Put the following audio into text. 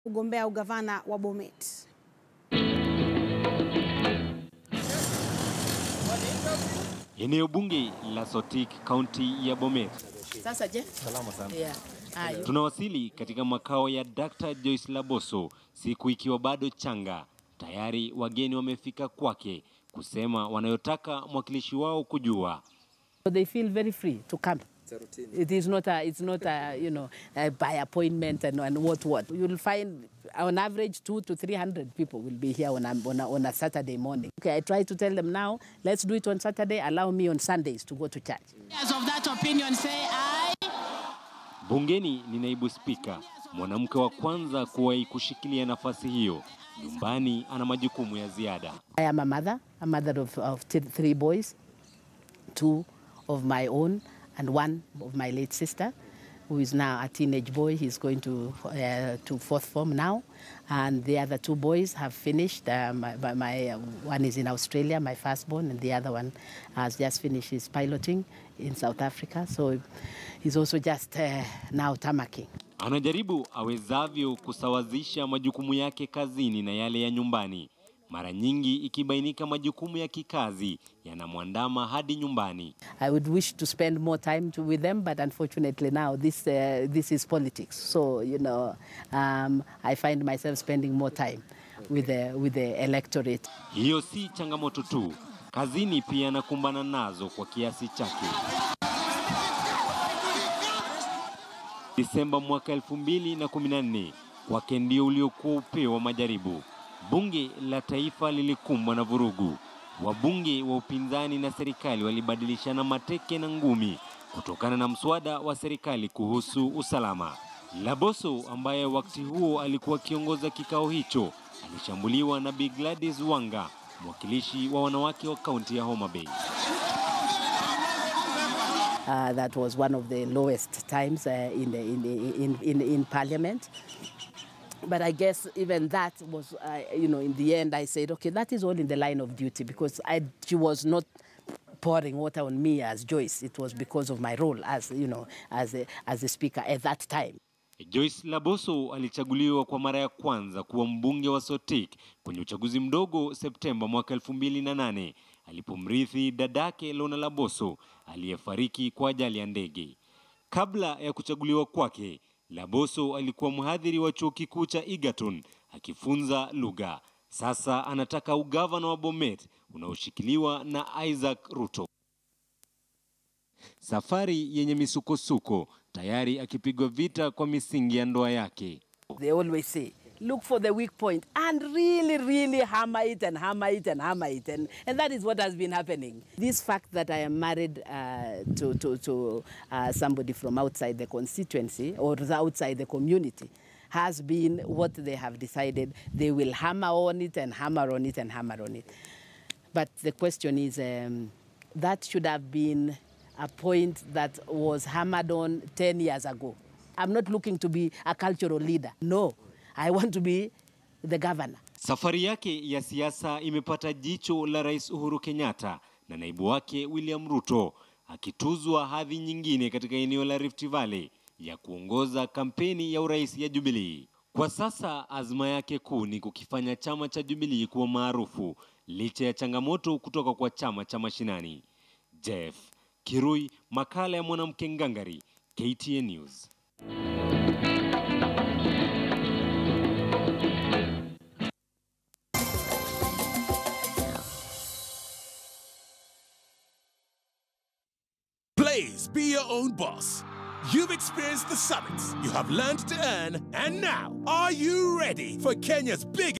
kugombea ugavana wa Bomet. Eneo bunge la Sotik, kaunti ya Bomet. Sasa je? Salama sana. Yeah. Ayo. Tunawasili katika makao ya Dr. Joyce Laboso, siku ikiwa bado changa. Tayari wageni wamefika kwake kusema wanayotaka mwakilishi wao kujua. So they feel very free to come. It is not a, it's not a, you know, uh, by appointment and, and what what. You'll find on average two to three hundred people will be here on a, on a, on a Saturday morning. Okay, I try to tell them now, let's do it on Saturday, allow me on Sundays to go to church. As of that opinion, say aye. Bungeni ni naibu spika, mwanamke wa kwanza kuwahi kushikilia nafasi hiyo. Nyumbani ana majukumu ya ziada. I am a mother, a mother of, of th- three boys, two of my own and one of my late sister, who is now a teenage boy. He's going to, uh, to fourth form now. And the other two boys have finished. Uh, my, my, my, uh, one is in Australia, my firstborn, and the other one has just finished his piloting in South Africa. So he's also just uh, now tamaking. Anajaribu awezavyo kusawazisha majukumu yake kazini na yale ya nyumbani, mara nyingi ikibainika majukumu ya kikazi yanamwandama hadi nyumbani. I would wish to spend more time to, with them, but unfortunately now this, uh, this is politics. So, you know, um, I find myself spending more time with the, with the electorate. Hiyo si changamoto tu, kazini pia anakumbana nazo kwa kiasi chake. Desemba mwaka 2014 kwake ndio uliokuwa upeo wa majaribu. Bunge la taifa lilikumbwa na vurugu. Wabunge wa upinzani na serikali walibadilishana mateke na ngumi kutokana na mswada wa serikali kuhusu usalama. Laboso ambaye wakati huo alikuwa akiongoza kikao hicho alishambuliwa na Bi Gladys Wanga, mwakilishi wa wanawake wa kaunti ya Homa Bay. Uh, that was one of the lowest times uh, in, the, in, the, in, in, in parliament. But I guess even that was, uh, you know, in the end I said, okay, that is all in the line of duty because I, she was not pouring water on me as Joyce. It was because of my role as, you know, as a, as a speaker at that time. Joyce Laboso alichaguliwa kwa mara ya kwanza kuwa mbunge wa Sotik kwenye uchaguzi mdogo Septemba mwaka 2008 alipomrithi dadake Lona Laboso aliyefariki kwa ajali ya ndege. Kabla ya kuchaguliwa kwake, Laboso alikuwa mhadhiri wa chuo kikuu cha Egerton akifunza lugha. Sasa anataka ugavana wa Bomet unaoshikiliwa na Isaac Ruto. Safari yenye misukosuko, tayari akipigwa vita kwa misingi ya ndoa yake. They always say, look for the weak point and really, really hammer it and hammer it and hammer it. And, and that is what has been happening. This fact that I am married uh, to, to, to uh, somebody from outside the constituency or outside the community has been what they have decided. They will hammer on it and hammer on it and hammer on it. But the question is, um, that should have been a point that was hammered on 10 years ago. I'm not looking to be a cultural leader. No, I want to be the governor. Safari yake ya siasa imepata jicho la Rais Uhuru Kenyatta na naibu wake William Ruto, akituzwa hadhi nyingine katika eneo la Rift Valley ya kuongoza kampeni ya urais ya Jubilee. Kwa sasa azma yake kuu ni kukifanya chama cha Jubilee kuwa maarufu licha ya changamoto kutoka kwa chama cha mashinani. Jeff Kirui, makala ya mwanamke ngangari, KTN News. Blaze, be your own boss. You've experienced the summits, you have learned to earn, and now, are you ready for Kenya's biggest?